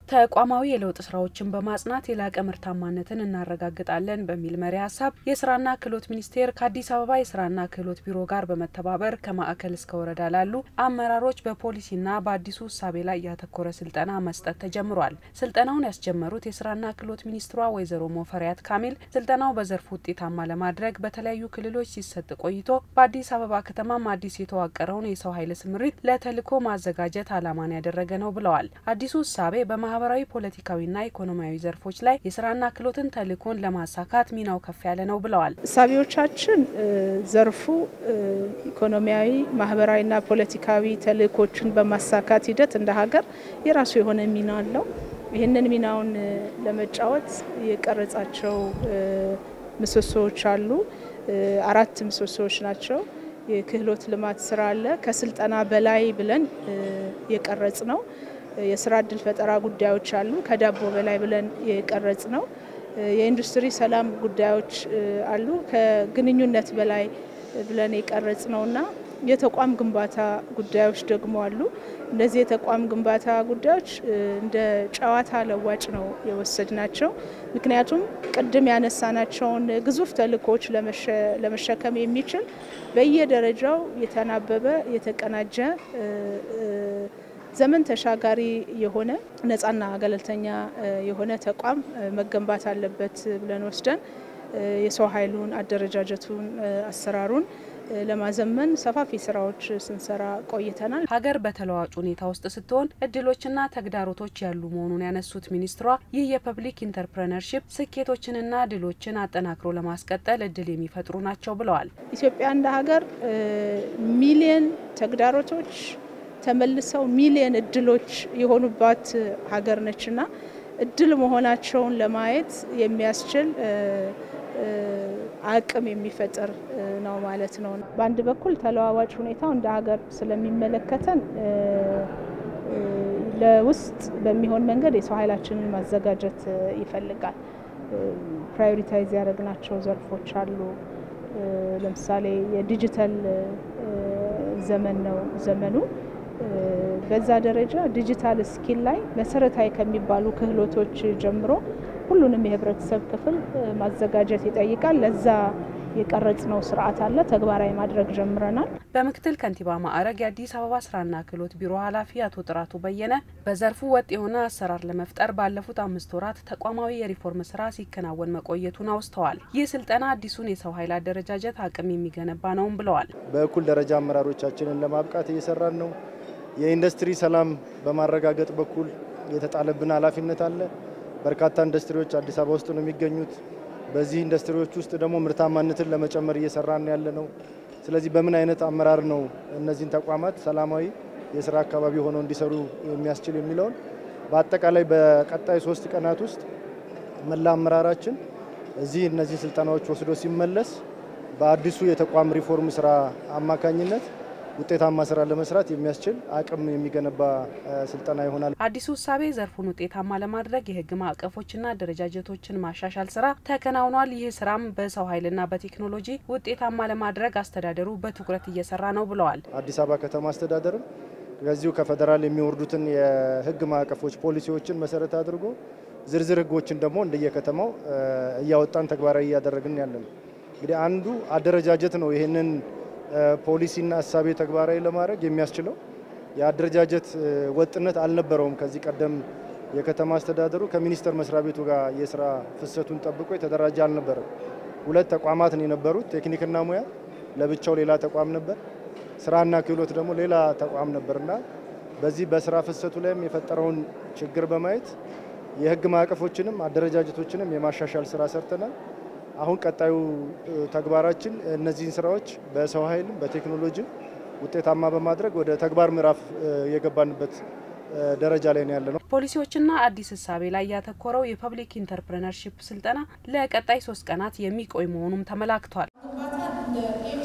ተቋማዊ የለውጥ ስራዎችን በማጽናት የላቀ ምርታማነትን እናረጋግጣለን በሚል መሪ ሀሳብ የስራና ክህሎት ሚኒስቴር ከአዲስ አበባ የስራና ክህሎት ቢሮ ጋር በመተባበር ከማዕከል እስከ ወረዳ ላሉ አመራሮች በፖሊሲና በአዲሱ እሳቤ ላይ ያተኮረ ስልጠና መስጠት ተጀምሯል። ስልጠናውን ያስጀመሩት የስራና ክህሎት ሚኒስትሯ ወይዘሮ ሞፈሪያት ካሚል ስልጠናው በዘርፉ ውጤታማ ለማድረግ በተለያዩ ክልሎች ሲሰጥ ቆይቶ በአዲስ አበባ ከተማም አዲስ የተዋቀረውን የሰው ኃይል ስምሪት ለተልዕኮ ማዘጋጀት ዓላማን ያደረገ ነው ብለዋል። አዲሱ እሳቤ በማህበራዊ ፖለቲካዊና ኢኮኖሚያዊ ዘርፎች ላይ የስራና ክህሎትን ተልዕኮን ለማሳካት ሚናው ከፍ ያለ ነው ብለዋል። እሳቤዎቻችን ዘርፉ ኢኮኖሚያዊ፣ ማህበራዊና ፖለቲካዊ ተልዕኮችን በማሳካት ሂደት እንደ ሀገር የራሱ የሆነ ሚና አለው። ይህንን ሚናውን ለመጫወት የቀረጻቸው ምሰሶዎች አሉ። አራት ምሰሶዎች ናቸው። የክህሎት ልማት ስራ አለ። ከስልጠና በላይ ብለን የቀረጽ ነው። የስራ እድል ፈጠራ ጉዳዮች አሉ። ከዳቦ በላይ ብለን የቀረጽ ነው። የኢንዱስትሪ ሰላም ጉዳዮች አሉ። ከግንኙነት በላይ ብለን የቀረጽ ነው እና የተቋም ግንባታ ጉዳዮች ደግሞ አሉ። እነዚህ የተቋም ግንባታ ጉዳዮች እንደ ጨዋታ ለዋጭ ነው የወሰድ ናቸው። ምክንያቱም ቅድም ያነሳናቸውን ግዙፍ ተልዕኮዎች ለመሸከም የሚችል በየደረጃው የተናበበ የተቀናጀ ዘመን ተሻጋሪ የሆነ ነጻና ገለልተኛ የሆነ ተቋም መገንባት አለበት ብለን ወስደን የሰው ኃይሉን፣ አደረጃጀቱን፣ አሰራሩን ለማዘመን ሰፋፊ ስራዎች ስንሰራ ቆይተናል። ሀገር በተለዋጭ ሁኔታ ውስጥ ስትሆን እድሎችና ተግዳሮቶች ያሉ መሆኑን ያነሱት ሚኒስትሯ ይህ የፐብሊክ ኢንተርፕረነርሺፕ ስኬቶችንና ድሎችን አጠናክሮ ለማስቀጠል እድል የሚፈጥሩ ናቸው ብለዋል። ኢትዮጵያ እንደ ሀገር ሚሊየን ተግዳሮቶች ተመልሰው ሚሊየን እድሎች የሆኑባት ሀገር ነችና እድል መሆናቸውን ለማየት የሚያስችል አቅም የሚፈጥር ነው ማለት ነው። በአንድ በኩል ተለዋዋጭ ሁኔታው እንደ ሀገር ስለሚመለከተን ለውስጥ በሚሆን መንገድ የሰው ኃይላችንን ማዘጋጀት ይፈልጋል። ፕራዮሪታይዝ ያደረግናቸው ዘርፎች አሉ። ለምሳሌ የዲጂታል ዘመን ነው ዘመኑ። በዛ ደረጃ ዲጂታል ስኪል ላይ መሰረታዊ ከሚባሉ ክህሎቶች ጀምሮ ሁሉንም የህብረተሰብ ክፍል ማዘጋጀት ይጠይቃል። ለዛ የቀረጽነው ስርዓት አለ፣ ተግባራዊ ማድረግ ጀምረናል። በምክትል ከንቲባ ማዕረግ የአዲስ አበባ ስራና ክህሎት ቢሮ ኃላፊ አቶ ጥራቱ በየነ በዘርፉ ወጥ የሆነ አሰራር ለመፍጠር ባለፉት አምስት ወራት ተቋማዊ የሪፎርም ስራ ሲከናወን መቆየቱን አውስተዋል። ይህ ስልጠና አዲሱን የሰው ኃይል አደረጃጀት አቅም የሚገነባ ነውም ብለዋል። በእኩል ደረጃ አመራሮቻችንን ለማብቃት እየሰራን ነው። የኢንዱስትሪ ሰላም በማረጋገጥ በኩል የተጣለብን ኃላፊነት አለ። በርካታ ኢንዱስትሪዎች አዲስ አበባ ውስጥ ነው የሚገኙት። በዚህ ኢንዱስትሪዎች ውስጥ ደግሞ ምርታማነትን ለመጨመር እየሰራን ያለ ነው። ስለዚህ በምን አይነት አመራር ነው እነዚህን ተቋማት ሰላማዊ የስራ አካባቢ ሆነው እንዲሰሩ የሚያስችል የሚለውን በአጠቃላይ በቀጣይ ሶስት ቀናት ውስጥ መላ አመራራችን እዚህ እነዚህ ስልጠናዎች ወስዶ ሲመለስ በአዲሱ የተቋም ሪፎርም ስራ አማካኝነት ውጤታማ ስራ ለመስራት የሚያስችል አቅም የሚገነባ ስልጠና ይሆናል። አዲሱ እሳቤ ዘርፉን ውጤታማ ለማድረግ የህግ ማዕቀፎችና አደረጃጀቶችን ማሻሻል ስራ ተከናውኗል። ይህ ስራም በሰው ኃይልና በቴክኖሎጂ ውጤታማ ለማድረግ አስተዳደሩ በትኩረት እየሰራ ነው ብለዋል። አዲስ አበባ ከተማ አስተዳደርም ከዚሁ ከፌዴራል የሚወርዱትን የህግ ማዕቀፎች ፖሊሲዎችን መሰረት አድርጎ ዝርዝር ህጎችን ደግሞ እንደየከተማው እያወጣን ተግባራዊ እያደረግን ያለ ነው። እንግዲህ አንዱ አደረጃጀት ነው ይህንን ፖሊሲና እሳቤ ተግባራዊ ለማድረግ የሚያስችለው የአደረጃጀት ወጥነት አልነበረውም። ከዚህ ቀደም የከተማ አስተዳደሩ ከሚኒስቴር መስሪያ ቤቱ ጋር የስራ ፍሰቱን ጠብቆ የተደራጀ አልነበረም። ሁለት ተቋማት ነው የነበሩት። ቴክኒክና ሙያ ለብቻው ሌላ ተቋም ነበር፣ ስራና ክህሎት ደግሞ ሌላ ተቋም ነበርና በዚህ በስራ ፍሰቱ ላይም የፈጠረውን ችግር በማየት የህግ ማዕቀፎችንም አደረጃጀቶችንም የማሻሻል ስራ ሰርተናል። አሁን ቀጣዩ ተግባራችን እነዚህን ስራዎች በሰው ኃይልም በቴክኖሎጂም ውጤታማ በማድረግ ወደ ተግባር ምዕራፍ የገባንበት ደረጃ ላይ ነው ያለ ነው። ፖሊሲዎችና አዲስ እሳቤ ላይ ያተኮረው የፐብሊክ ኢንተርፕረነርሺፕ ስልጠና ለቀጣይ ሶስት ቀናት የሚቆይ መሆኑም ተመላክቷል።